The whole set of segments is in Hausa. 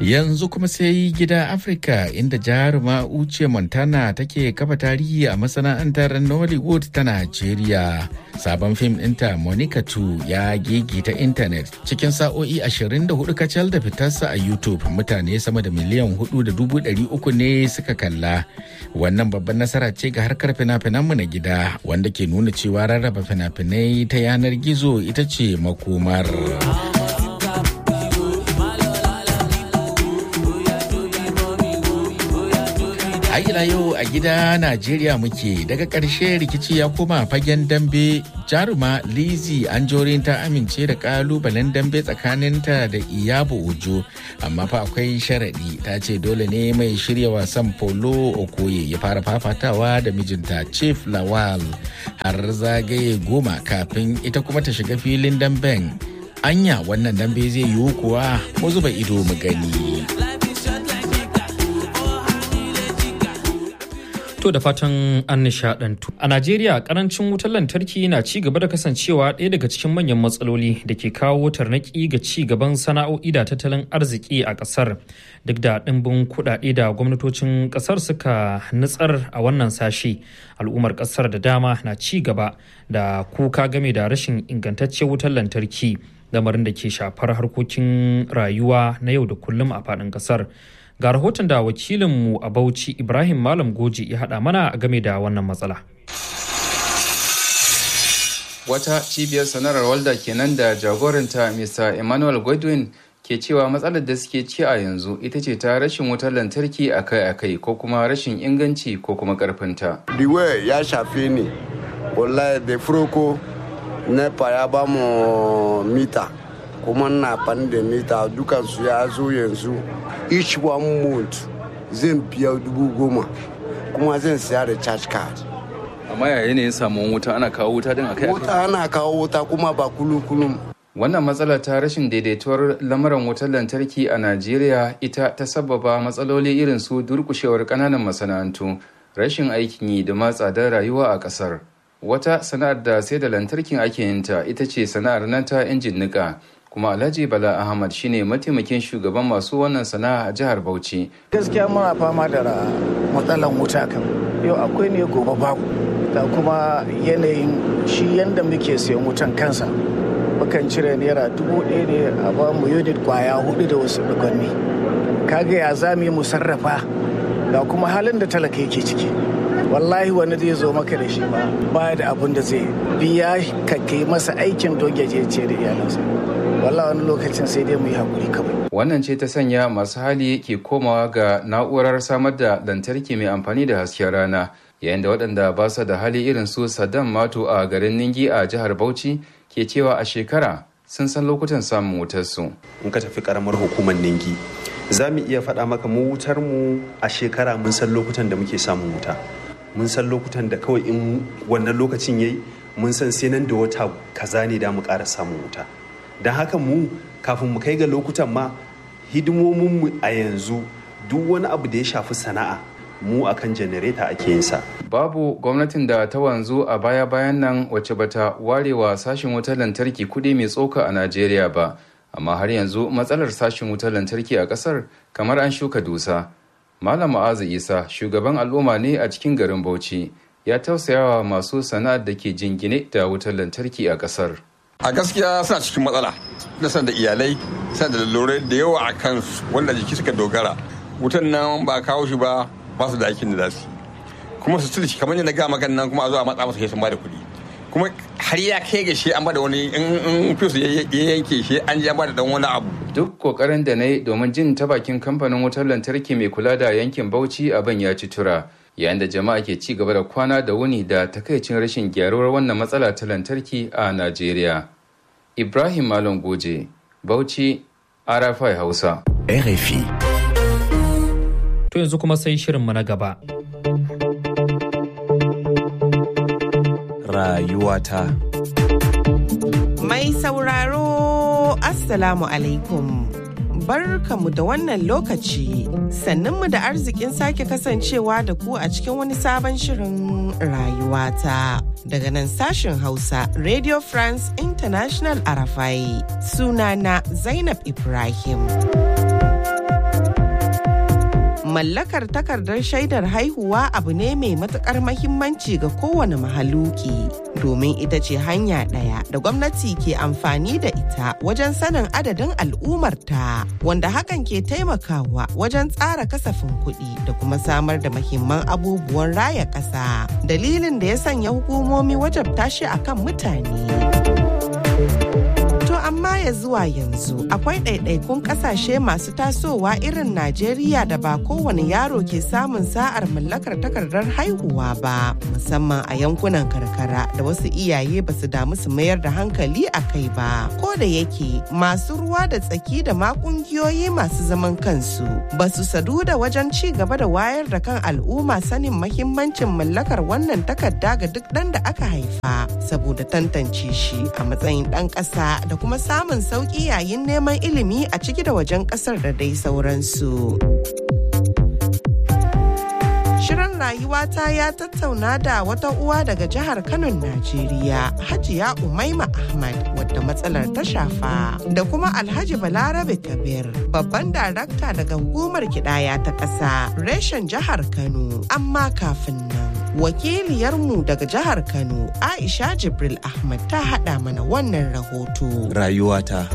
Yanzu kuma sai gida Afirka inda jaruma Uche Montana take kafa tarihi a masana'antar Nollywood ta Najeriya. Sabon fim ɗinta Monica 2 ya gigita intanet cikin sa'o'i 24 kacal da fitarsa a YouTube mutane sama da miliyan 4.300 ne suka kalla. Wannan babban nasara ce ga harkar fina-finanmu na gida wanda ke nuna cewa rarraba fina-finai ta yanar gizo ita ce makomar. ila yau a gida Najeriya muke daga ƙarshe rikici ya koma fagen dambe jaruma Lizzy Anjorin ta amince da ƙalubalen dambe tsakaninta da Iyabo Ojo amma fa akwai sharaɗi ta ce dole ne mai shirya wasan polo Okoye ya fara fafatawa da mijinta Chief Lawal har zagaye goma kafin ita kuma ta shiga filin damben anya wannan dambe zai yiwu kuwa mu zuba ido mu gani. To da fatan an nishadantu. A Najeriya karancin wutar lantarki na ci gaba da kasancewa ɗaya daga cikin manyan matsaloli da ke kawo tarnaki ga ci gaban sana'o'i da tattalin arziki a ƙasar. Duk da ɗimbin kuɗaɗe da gwamnatocin ƙasar suka nutsar a wannan sashe, al'ummar ƙasar da dama na ci gaba da kuka game da rashin ingantaccen wutar lantarki, lamarin da ke shafar harkokin rayuwa na yau da kullum a faɗin ƙasar. ga rahoton da wakilinmu a bauchi ibrahim malam goji ya haɗa mana game da wannan matsala wata cibiyar sanarar walda kenan da jagoranta mr emmanuel godwin ke cewa matsalar da suke ci a yanzu ita ce ta rashin wutar lantarki akai-akai ko kuma rashin inganci ko kuma karfinta. Diwe ya shafe ni, wallahi da furoko nepa ya ba mu mita kuma na fan da mita dukansu ya zo yanzu each one month zan biya dubu goma kuma zan siya da charge card amma yaya yanayin samun wuta ana kawo wuta din akai wuta ana kawo wuta kuma ba kulum kulum wannan matsala ta rashin daidaituwar lamuran wutar lantarki a najeriya ita ta sababa matsaloli irin su durkushewar kananan masana'antu rashin aikin yi da ma tsadar rayuwa a kasar wata sana'ar da sai da lantarkin ake yinta ita ce sana'ar nan ta injin nika kuma alhaji bala ahmad shine mataimakin shugaban masu wannan sana'a a jihar bauchi gaskiya muna fama da matsalan wuta kan yau akwai ne gobe babu da kuma yanayin shi yadda muke siyan wutan kansa mukan cire naira dubu ɗaya ne a ba mu unit kwaya hudu da wasu dukwanni kaga ya za mu sarrafa ga kuma halin da talaka yake ciki wallahi wani zai zo maka da shi ba baya da abun da zai biya ka kai masa aikin dogeje ce da iyalansa wallahi wani lokacin sai dai mu yi hakuri kawai wannan ce ta sanya masu hali ke komawa ga na'urar samar da lantarki mai amfani da hasken rana yayin da waɗanda ba su da hali irin su saddam mato a garin ningi a jihar bauchi ke cewa a shekara sun san lokutan samun wutar su in ka tafi karamar hukumar ningi za mu iya faɗa maka mu wutar mu a shekara mun san lokutan da muke samun wuta mun san lokutan da kawai in wannan lokacin yayi mun san sai nan da wata kaza ne da mu ƙara samun wuta don haka mu kafin mu kai ga lokutan ma hidimominmu a yanzu duk wani abu da ya shafi sana'a mu akan janareta ake yin sa babu gwamnatin da ta wanzu a baya-bayan nan wacce bata warewa sashen wutar lantarki kuɗi mai tsoka a najeriya ba amma har yanzu matsalar sashen wutar lantarki a ƙasar kamar an shuka dusa malam ma'azu isa shugaban al'umma ne a cikin garin bauchi ya tausayawa masu sana'ar da ke jingine da wutar lantarki a ƙasar a gaskiya suna cikin matsala da san da iyalai suna da lalurai da yawa a kansu wanda jiki suka dogara wutan nan ba a kawo shi ba ba su da aikin da za su kuma su cire shi kamar yadda ga magan nan kuma a zo a matsa masa sun ba da kuɗi kuma har ya kai ga shi an ba da wani in fi su ya yanke shi an ji an ba da dan wani abu duk kokarin da na yi domin jin ta bakin kamfanin wutar lantarki mai kula da yankin bauchi abin ya ci tura yayin da jama'a ke ci gaba da kwana da wuni da takaicin rashin gyaruwar wannan matsala ta lantarki a Najeriya. Ibrahim Malam Goje, Bauchi, Arafai Hausa. RFI. To yanzu kuma sai shirinmu na gaba. Rayuwata. Mai sauraro, Assalamu alaikum. barkamu da wannan lokaci sannunmu da arzikin sake kasancewa da ku a cikin wani sabon shirin rayuwata daga nan sashen hausa radio france international arafai sunana zainab ibrahim Mallakar takardar shaidar haihuwa abu ne mai matukar mahimmanci ga kowane mahaluki domin ita ce hanya ɗaya da gwamnati ke amfani da ita wajen sanin adadin al'ummarta wanda hakan ke taimakawa wajen tsara kasafin kuɗi da kuma samar da mahimman abubuwan raya ƙasa dalilin da ya sanya hukumomi wajabta shi akan mutane. amma ya zuwa yanzu akwai ɗaiɗaikun ƙasashe masu tasowa irin Najeriya da ba kowane yaro ke samun sa'ar mallakar takardar haihuwa ba musamman a yankunan karkara da wasu iyaye ba su damu su mayar da hankali a kai ba ko da yake masu ruwa da tsaki da ma ƙungiyoyi masu zaman kansu ba su sadu da wajen ci gaba da wayar da kan al'umma sanin mahimmancin mallakar wannan takarda ga duk ɗan da aka haifa saboda tantance shi a matsayin ɗan ƙasa da kuma samun sauƙi yayin neman ilimi a ciki da wajen ƙasar da dai sauransu. Shirin rayuwata ya tattauna da wata uwa daga jihar Kano, Najeriya, Hajiya Umaima Ahmad, wadda matsalar ta shafa, da kuma Alhaji Balarabe Kabir, babban darakta daga hukumar kidaya ta ƙasa, reshen jihar Kano. Amma kafin nan, wakiliyarmu daga jihar Kano, Aisha Jibril Ahmad ta haɗa mana wannan rahoto. Rayuwata.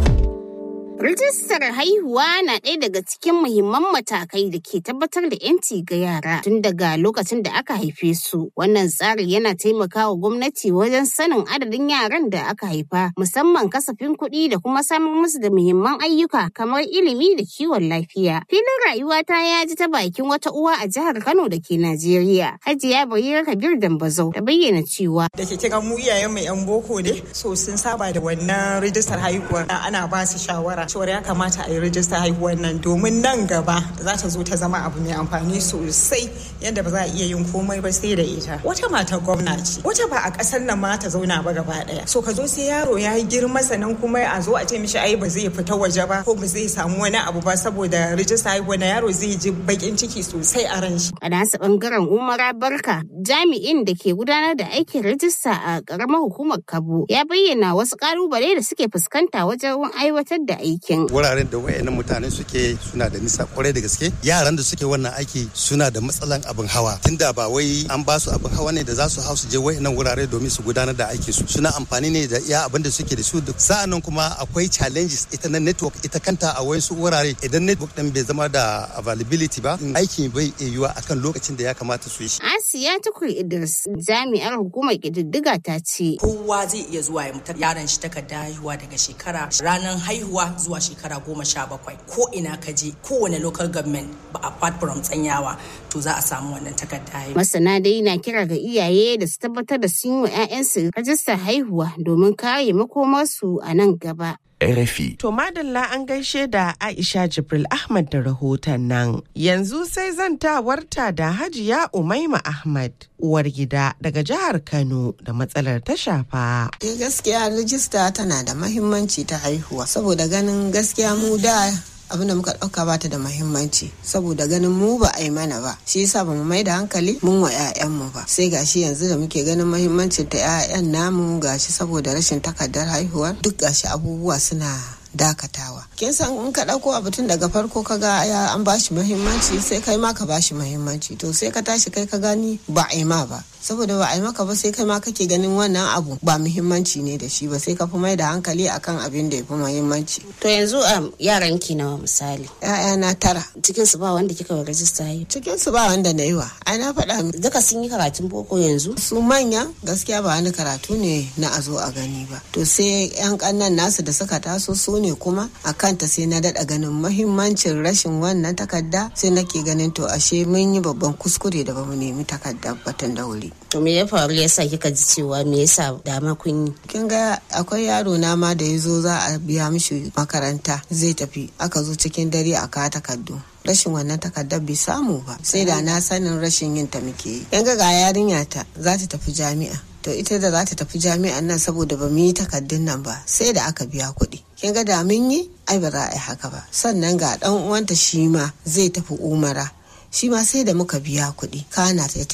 Rijistar haihuwa na ɗaya daga cikin muhimman matakai da ke tabbatar da 'yanci ga yara tun daga lokacin da aka haife su. Wannan tsari yana taimakawa gwamnati wajen sanin adadin yaran da aka haifa, musamman kasafin kuɗi da kuma samar musu da muhimman ayyuka kamar ilimi da kiwon lafiya. Filin rayuwata ya ji ta bakin wata uwa a jihar Kano da ke Najeriya. Hajiya Barira Kabir Dambazau ta bayyana cewa. Da ke kira mu iyayen mai 'yan boko ne, so sun saba da wannan rijistar haihuwa ana ba su shawara. cewar ya kamata a yi rijista haihuwar nan domin nan gaba za ta zo ta zama abu mai amfani sosai yadda ba za a iya yin komai ba sai da ita wata mata gwamna ce wata ba a kasar nan ma ta zauna ba gaba daya so ka zo sai yaro ya yi girma sannan kuma a zo a ce mishi ai ba zai fita waje ba ko ba zai samu wani abu ba saboda rijista haihuwa na yaro zai ji bakin ciki sosai a ran shi a nasa bangaren umara barka jami'in da ke gudanar da aikin rijista a karamar hukumar kabo ya bayyana wasu kalubale da suke fuskanta wajen aiwatar da aiki aikin. Wuraren da wayannan mutane suke suna da nisa kwarai da gaske. Yaran da suke wannan aiki suna da matsalan abin hawa. Tunda ba wai an ba su abin hawa ne da za su hau su je wayannan wurare domin su gudanar da aikin su. Suna amfani ne da iya abin da suke da su. Sa'annan kuma akwai challenges ita na network ita kanta a wayansu wurare idan network din bai zama da availability ba aikin bai iya yiwa akan lokacin da ya kamata su yi shi. Asiya Tukur Idris jami'ar hukumar kididdiga ta ce. Kowa zai iya zuwa ya mutar yaron shi takarda haihuwa daga shekara ranar haihuwa zuwa shekara goma sha bakwai ko ina ka je kowane local government ba apart from tsanyawa to za a samu wannan takarda masana dai na kira ga iyaye da su tabbatar da sun yi wa 'ya'yansu rajistar haihuwa domin kare makomarsu a nan gaba RFI. To madalla an gaishe da Aisha Jibril Ahmad da rahoton nan. Yanzu sai zantawarta da Hajiya Umaima Ahmad, uwar gida daga jihar Kano da matsalar ta shafa. Eh gaskiya rijista tana da mahimmanci ta haihuwa saboda ganin gaskiya mu da abin da muka ɗauka bata da mahimmanci saboda ganin mu ba a yi mana ba shi yasa ba mu mai da hankali mun wa 'ya'yanmu ba sai gashi yanzu da muke ganin mahimmancin ta 'ya'yan namu gashi saboda rashin takardar haihuwa duk gashi abubuwa suna dakatawa kin san in ka ɗauko abu tun daga farko ka ga ya an bashi muhimmanci sai kai ma ka bashi muhimmanci to sai ka tashi kai ka gani ba a yi ma ba saboda ba a yi maka ba sai kai ma kake ganin wannan abu ba muhimmanci ne da shi ba sai ka fi mai da hankali akan abin da ya fi muhimmanci to yanzu a yaran ki nawa misali na tara cikin su ba wanda kika wa rajista yi cikin su ba wanda na yi wa ai na faɗa duka sun yi karatun boko yanzu su manya gaskiya ba wani karatu ne na a zo a gani ba to sai yan kannan nasu da suka taso su ne kuma a kanta sai na daɗa ganin mahimmancin rashin wannan takarda sai nake ganin to ashe mun yi babban kuskure da bamu nemi takardar batun da wuri. To me ya faru yasa kika ji cewa me yasa dama kun yi? Kin ga akwai yaro na ma da ya zo za a biya mishi makaranta zai tafi aka zo cikin dare a kawo takardu. rashin wannan takardar bai samu ba sai da na sanin rashin yin ta muke yi yan ga yarinya ta za ta tafi jami'a to ita da za ta tafi jami'an nan saboda ba mu yi takardun nan ba sai da aka biya kuɗi kin ga da mun yi ai ba za a yi haka ba sannan ga dan uwanta shi ma zai tafi umara shi ma sai da muka biya kuɗi kana ta tafi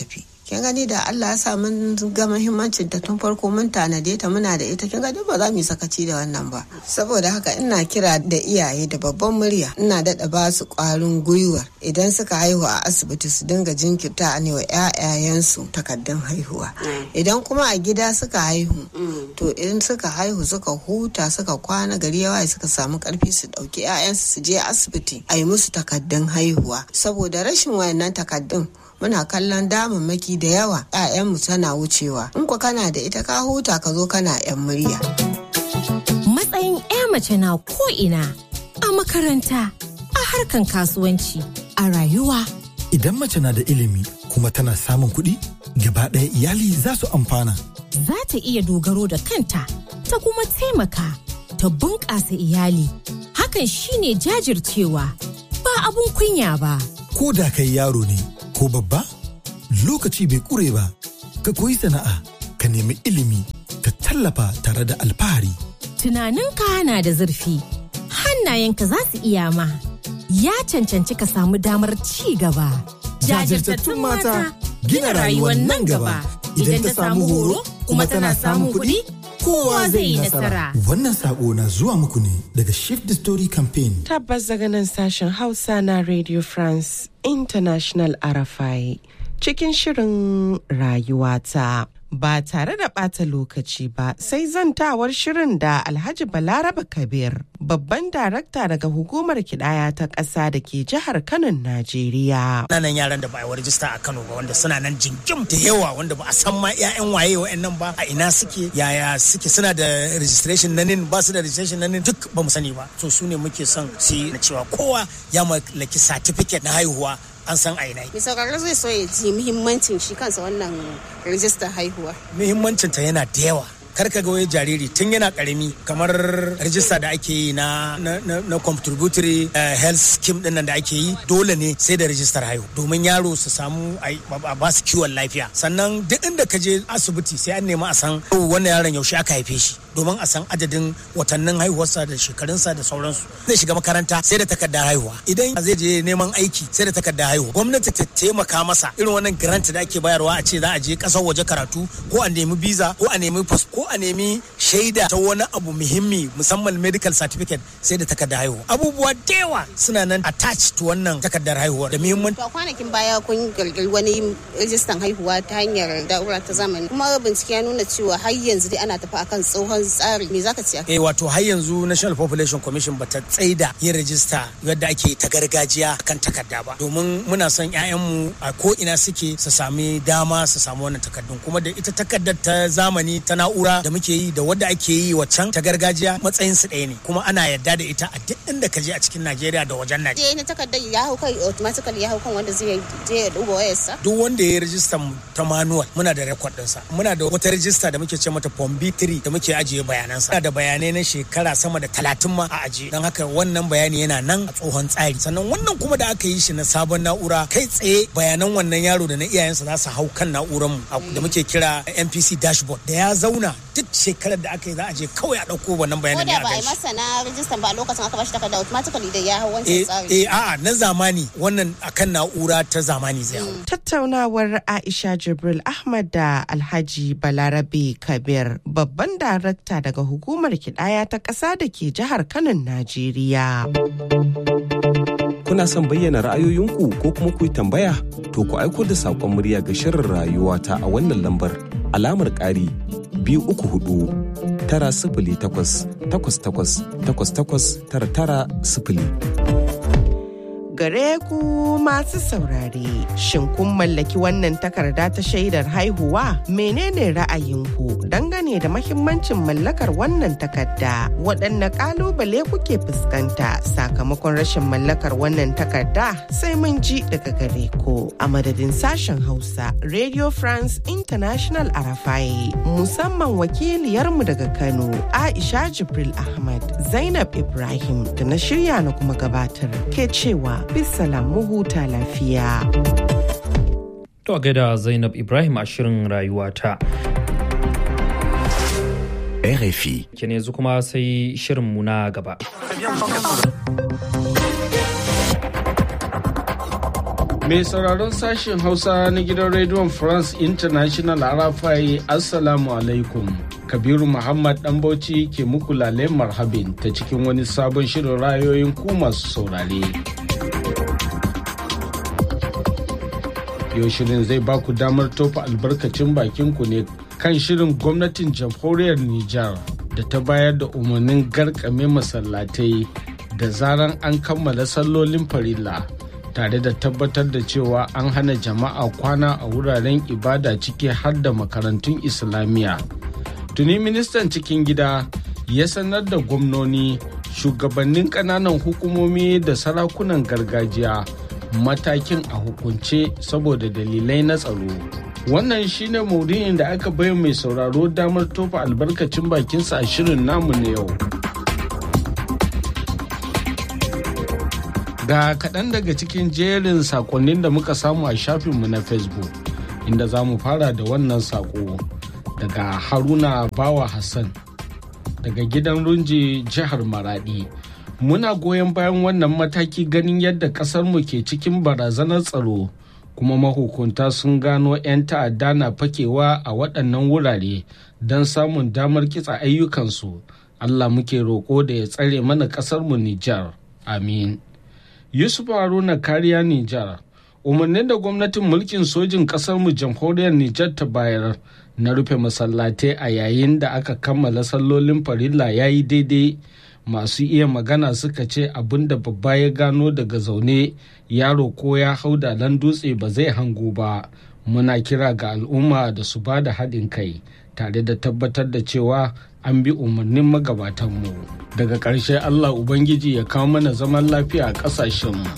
kin gani da Allah ya sa mun ga muhimmancin ta tun farko mun tanade ta muna da ita kin gani ba za mu yi sakaci da wannan ba saboda haka ina kira da iyaye da babban murya ina daɗa ba su ƙwarin gwiwa idan suka haihu a asibiti su dinga jinkirta ne wa 'ya'yayensu takaddun haihuwa idan kuma a gida suka haihu to idan suka haihu suka huta suka kwana gari yawa suka samu karfi su ɗauki 'ya'yansu su je asibiti a yi musu takaddun haihuwa saboda rashin wayannan takaddun muna kallon damammaki da yawa 'ya'yanmu tana wucewa in ku kana da ita ka huta ka zo kana 'yan murya matsayin 'ya mace na ko'ina a makaranta a harkan kasuwanci a rayuwa idan mace na da ilimi kuma tana samun kuɗi gaba ɗaya iyali za su amfana za ta iya dogaro da kanta ta kuma taimaka ta bunƙasa iyali hakan shine jajircewa ba abun kunya ba ko da kai yaro ne ko babba lokaci bai ƙure ba ka koyi sana'a ka nemi ilimi ka tallafa tare da alfahari tunaninka na da zurfi hannayenka za su iya ma ya cancanci ka samu damar ci gaba jajirtattun mata gina rayuwar nan gaba idan ta samu horo kuma tana samun kuɗi kowa zai yi nasara. Wannan sako na zuwa muku ne daga Shift the Story Campaign. Tabbas daga nan sashen Hausa na Radio France International Arafai cikin shirin rayuwata. Ba tare da ɓata lokaci ba sai zantawar shirin da Alhaji Balaraba Kabir, babban darakta daga hukumar kidaya ta ƙasa da ke jihar Kano, Najeriya. Nanan yaran da ba a rajista a Kano ba wanda suna nan jingim da yawa wanda ba a san ma 'ya'yan waye wa'annan ba a ina suke yaya suke suna da registration na nin ba su da registration na nin duk ba mu sani ba. So su ne muke son su yi na cewa kowa ya mallaki certificate na haihuwa an san aina. Mai sauraro zai so ya ji muhimmancin shi kansa wannan rijistar haihuwa. Muhimmancin ta yana da yawa. kar ka ga wai jariri tun yana karami kamar rajista da ake yi na na, na, contributory uh, health scheme din nan da ake yi dole ne sai da rajistar haihu domin yaro su samu a ba su kiwon lafiya sannan duk inda ka je asibiti sai an nemi a san wannan yaron yaushe aka haife shi domin a san adadin watannin haihuwarsa da shekarunsa da sauransu zai shiga makaranta sai da takardar haihuwa idan zai je neman aiki sai da takardar haihuwa gwamnati ta taimaka masa irin wannan grant da ake bayarwa a ce za a je kasar waje karatu ko a nemi visa ko a nemi ko a nemi shaida ta wani abu muhimmi musamman medical certificate sai da takardar haihuwa abubuwa da yawa suna nan attached to wannan takardar haihuwa da muhimmanci to kwanakin baya kun kirkiri wani rijistan haihuwa ta hanyar da'ura ta zamani kuma bincike ya nuna cewa har yanzu dai ana tafi akan tsohon tsari me zaka ce eh wato har yanzu national population commission bata tsaida yin rajista yadda ake ta gargajiya kan takarda ba domin muna son mu a ko ina suke su sami dama su samu wannan takardun kuma da ita takardar ta zamani ta na'ura da muke yi da wadda ake yi waccan ta gargajiya matsayin su ɗaya ne kuma ana yarda da ita a duk inda ka je a cikin Najeriya da wajen Najeriya. Je na takardar ya hau kai automatically ya hau kan wanda zai je ya duba wayarsa. Duk wanda ya yi rijistar ta manual muna da record ɗinsa. Muna da wata rijista da muke ce mata form B3 da muke ajiye bayanansa. Muna da bayanai na shekara sama da talatin ma a ajiye. Don haka wannan bayani yana nan a tsohon tsari. Sannan wannan kuma da aka yi shi na sabon na'ura kai tsaye bayanan wannan yaro da na iyayensa za su hau kan na'urar mu da muke kira NPC dashboard da ya zauna duk shekarar da aka yi za a je kawai a ɗauko wannan bayanan ne a ba a yi masa na rijistan ba lokacin aka bashi takarda automatically da ya hau wancan tsari. Eh a'a na zamani wannan akan na'ura ta zamani zai hau. Tattaunawar Aisha Jibril Ahmad da Alhaji Balarabe Kabir babban darakta daga hukumar kidaya ta ƙasa da ke jihar Kano Najeriya. Kuna son bayyana ra'ayoyinku ko kuma ku yi tambaya? To ku aiko da saƙon murya ga shirin rayuwa ta a wannan lambar alamar ƙari biyu uku hudu tara sifili takwas takwas takwas takwas takwas tara tara sifili. Gare ku masu saurare, shin kun mallaki wannan takarda ta shaidar haihuwa? Menene ra'ayinku dangane da mahimmancin mallakar wannan takarda? Waɗanne ƙalubale kuke fuskanta sakamakon rashin mallakar wannan takarda? Sai mun ji daga gare ku a madadin sashen Hausa, Radio France International Arafai, musamman wakiliyarmu daga Kano, Aisha Jibril Ahmad, Zainab Ibrahim da na shirya na kuma gabatar ke cewa bisalam mu huta lafiya. To a gaida Zainab Ibrahim a shirin rayuwata. RFI. Kene yanzu kuma sai shirinmu na gaba. Mai sauraron sashen Hausa na gidan rediyon France International Arafai Assalamu alaikum. Kabiru Muhammad Bauchi ke muku lale marhabin ta cikin wani sabon shirin rayoyin ku masu saurare. Yau shirin zai ba ku damar tofa albarkacin bakinku ne kan shirin gwamnatin jamhuriyar Nijar da ta bayar da umarnin garkame masallatai da zaran an kammala sallolin farilla. tare da tabbatar da cewa an hana jama'a kwana a wuraren ibada ciki har da makarantun islamiyya tuni ministan cikin gida ya sanar da gwamnoni shugabannin kananan hukumomi da sarakunan gargajiya matakin a hukunce saboda dalilai na tsaro wannan shine maudu'in da aka bai mai sauraro damar tofa albarkacin bakinsa a shirin namu na yau ga kaɗan daga cikin jerin sakonnin da muka samu a shafinmu na facebook inda za mu fara da wannan sako daga haruna bawa hassan daga gidan runji jihar maradi muna goyon bayan wannan mataki ganin yadda ƙasarmu ke cikin barazanar tsaro kuma mahukunta sun gano 'yan ta'adda na fakewa a waɗannan wurare don samun damar kitsa ayyukansu allah muke roƙo da ya tsare mana ƙasarmu nijar amin Yusuf Haruna kariya Nijar. Umarnin da gwamnatin mulkin sojin mu jamhuriyar Nijar ta bayar na rufe masallatai a yayin da aka kammala sallolin farilla ya yi daidai masu iya magana suka ce abin da babba ya gano daga zaune yaro ko ya hau da dutse ba zai hango ba muna kira ga al'umma da su ba da haɗin kai tare da tabbatar da cewa an bi umarnin magabatanmu daga ƙarshe allah ubangiji ya kawo mana zaman lafiya a ƙasashenmu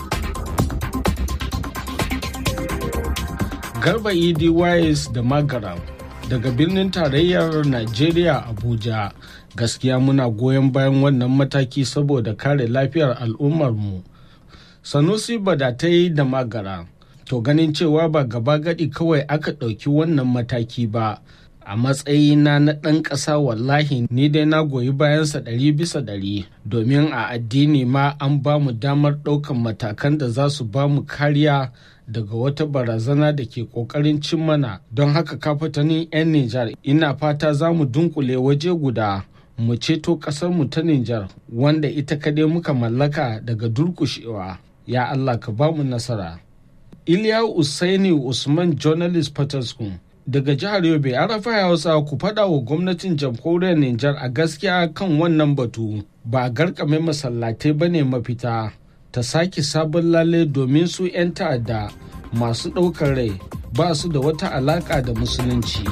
garba idi wise da magaram daga birnin tarayyar najeriya abuja gaskiya muna goyon bayan wannan mataki saboda kare lafiyar al'ummarmu sanusi badatai da magara to ganin cewa ba gaba gadi kawai aka ɗauki wannan mataki ba a matsayina na ɗan ƙasa wallahi ni dai na goyi bayansa ɗari bisa ɗari domin a addini ma an ba mu damar ɗaukan matakan da za su ba mu kariya daga wata barazana da ke ƙoƙarin cin mana don haka kafatanin 'yan Nijar ina fata za mu dunkule waje guda mu ceto ƙasarmu ta Nijar wanda ita kadai muka mallaka daga durƙushewa ya Allah ka ba mu nasara. Iliya Usaini Usman Journalist Patterson daga jihar yobe an rafa hausa ku faɗa wa gwamnatin jamhuriyar nijar a gaskiya kan wannan batu ba a garkame masallatai ba ne mafita ta sake sabon lale domin su 'yan ta'adda masu ɗaukar rai ba su da wata alaƙa da musulunci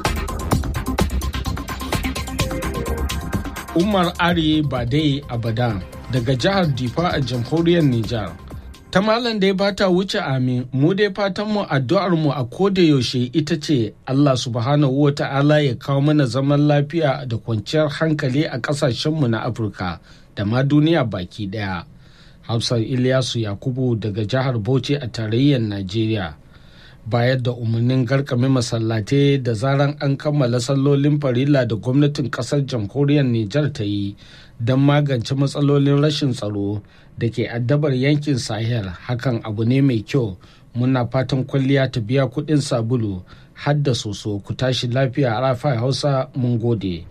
umar ari badai abadan daga jihar difa a jamhuriyar nijar ta malam dai ba ta wuce amin mu dai fatan mu addu'ar mu a koda yaushe ita ce Allah subhanahu wa ta'ala ya kawo mana zaman lafiya da kwanciyar hankali a kasashen mu na Afirka da ma duniya baki daya Hafsar Ilyasu Yakubu daga jihar Bauchi a tarayyar Najeriya bayar da umarnin garkame masallatai da zaran an kammala sallolin farilla da gwamnatin kasar jamhuriyar Nijar ta yi don magance matsalolin rashin tsaro da ke addabar yankin sahel hakan abu ne mai kyau muna fatan kwalliya ta biya kudin sabulu har da soso ku tashi lafiya a rafa hausa mun gode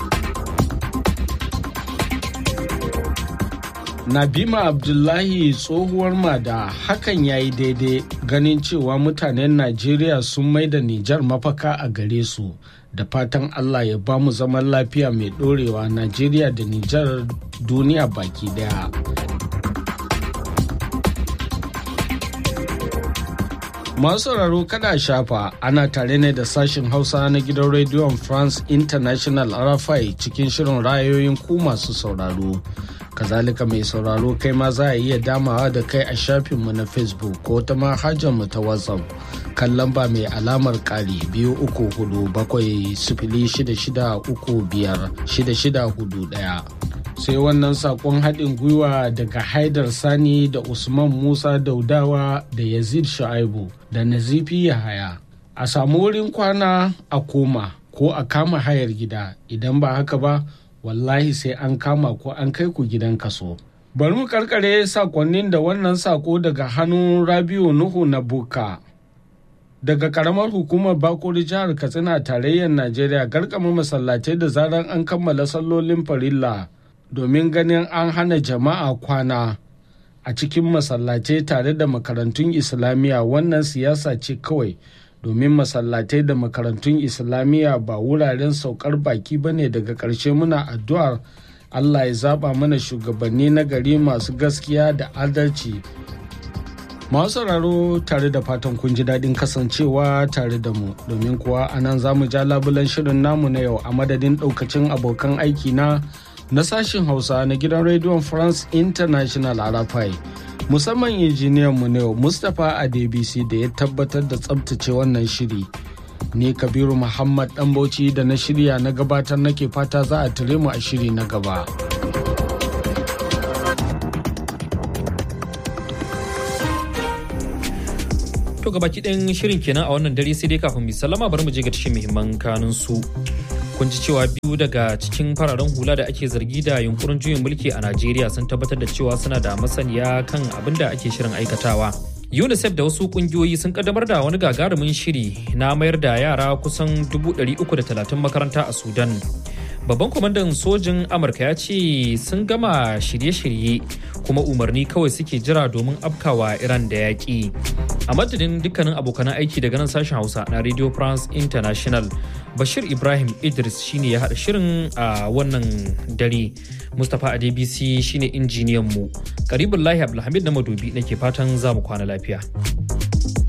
Nabima Abdullahi tsohuwar mada hakan ya yi daidai ganin cewa mutanen Najeriya sun mai da Nijar mafaka a gare su da fatan Allah ya ba mu zaman lafiya mai ɗorewa Najeriya da Nijar duniya baki daya. Masu sauraro kada shafa ana tare ne da sashen Hausa na gidan rediyon France International RFI cikin shirin rayoyin ku masu sauraro. Kazalika mai sauraro kai ma za a iya damawa da kai a shafinmu na Facebook ko ta mu ta WhatsApp kan lamba mai alamar ƙari biyu uku hudu bakwai sifili shida shida uku biyar shida shida hudu ɗaya. sai wannan sakon haɗin gwiwa daga haidar sani da usman musa daudawa da yazid sha'aibu da nazifi yahaya a samu wurin kwana a koma ko a kama hayar gida idan ba haka ba wallahi sai an kama ko an kai ku gidan kaso Bari mu karkare sakonnin da wannan sako daga hannun Rabiu Nuhu na Buka. Daga karamar hukumar Bakori jihar Katsina tarayyar Najeriya garkama masallatai da zarar an kammala sallolin farilla domin ganin an hana jama'a kwana a cikin masallatai tare da makarantun Islamiyya wannan siyasa ce kawai domin masallatai da makarantun Islamiyya ba wuraren saukar baki bane daga ƙarshe muna addu'ar Allah ya zaba mana shugabanni na gari masu gaskiya da adalci. Masu sauraro tare da fatan kun ji daɗin kasancewa tare da mu domin kuwa a nan za mu ja labulan shirin namu na yau a madadin ɗaukacin abokan aiki na na sashin Hausa na gidan rediyon France International Arafai. Musamman injiniyan mu na yau Mustapha Adebisi da ya tabbatar da tsabtace wannan shiri. ni kabiru muhammad dan bauchi da na shirya na gabatar nake fata za a tare mu a shiri na gaba to gabaki ɗayan shirin kenan a wannan dare sai dai kafin mu sallama bari mu je ga tashin muhimman kanun su kun ji cewa biyu daga cikin fararen hula da ake zargi da yunkurin juyin mulki a najeriya sun tabbatar da cewa suna da masaniya kan abin da ake shirin aikatawa unicef da wasu kungiyoyi sun kaddamar da wani gagarumin shiri na mayar da yara kusan 330 makaranta a sudan babban kwamandan sojin amurka ya ce sun gama shirye-shirye kuma umarni kawai suke jira domin afkawa iran da yaƙi a madadin dukkanin abokan aiki daga nan sashen hausa na radio france international bashir ibrahim idris shine ya haɗa shirin a wannan dare mustapha adebisi shine injiniyan mu karibin lahi abdulhamid na madobi nake fatan za mu kwana lafiya